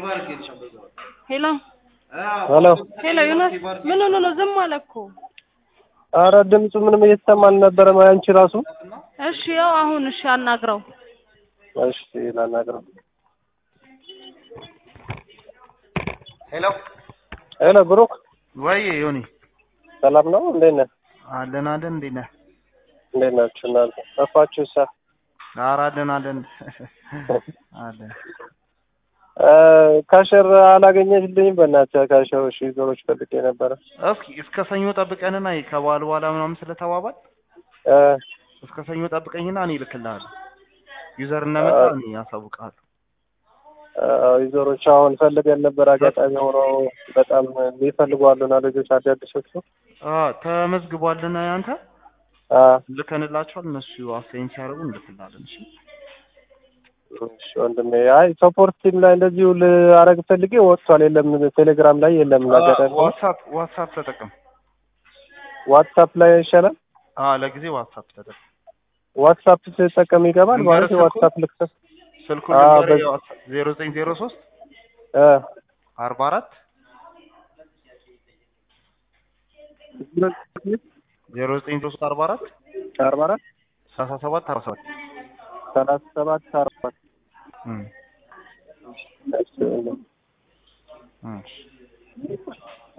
ሄሎ ሄሎ ሄሎ ዮናስ ምን ሆኖ ነው ዝም አለ እኮ አረ ድምፁ ምንም እየተሰማ አልነበረም። አንቺ ራሱ እሺ ያው አሁን እሺ አናግረው እሺ ላናግረው። ሄሎ ሄሎ ብሩክ ወይ ዮኒ ሰላም ነው? እንዴት ነህ? አለን አለን እንዴት ነህ? እንዴት ናችሁ እናንተ? ጠፋችሁ ሳ ኧረ አለን አለን አለን ካሸር አላገኘችልኝም። በእናትህ ካሸር እሺ ዞሮች ፈልጌ ነበረ። እስኪ እስከ ሰኞ ጠብቀንና ከበዓል በኋላ ምናምን ስለተባባል እ እስከ ሰኞ ጠብቀኝና እኔ እልክልሃለሁ። ዩዘር እንደመጣ እኔ አሳውቅሃለሁ። ዩዘሮች አሁን ፈልገን ነበር። አጋጣሚ ሆኖ በጣም ይፈልጓሉና ልጆች አዳዲሶቹ አ ተመዝግቧልና ያንተ አ ልከንላቸዋል። እነሱ አሳይን ሲያደርጉ እንልክልሃለን። እሺ እሺ ወንድሜ፣ አይ ሰፖርት ቲም ላይ እንደዚሁ ላረግ ፈልጌ ወጥቷል። የለም ቴሌግራም ላይ የለም። አጋጣሚ ዋትሳፕ ዋትሳፕ ተጠቀም። ዋትሳፕ ላይ ይሻላል። አ ለጊዜ ዋትሳፕ ተጠቀም። ዋትሳፕ ስትጠቀም ይገባል ማለት ልንገርህ ዋትሳፕ ልክሰስ ስልኩን አ ልንገርህ በ- ዜሮ ዘጠኝ ዜሮ ሶስት እ አርባ አራት ዜሮ ዘጠኝ ዜሮ ሶስት አርባ አራት አርባ አራት ሰላሳ ሰባት አርባ ሰባት ሰላሳ ሰባት አርባ አራት እም እሺ ወንድሜ። እም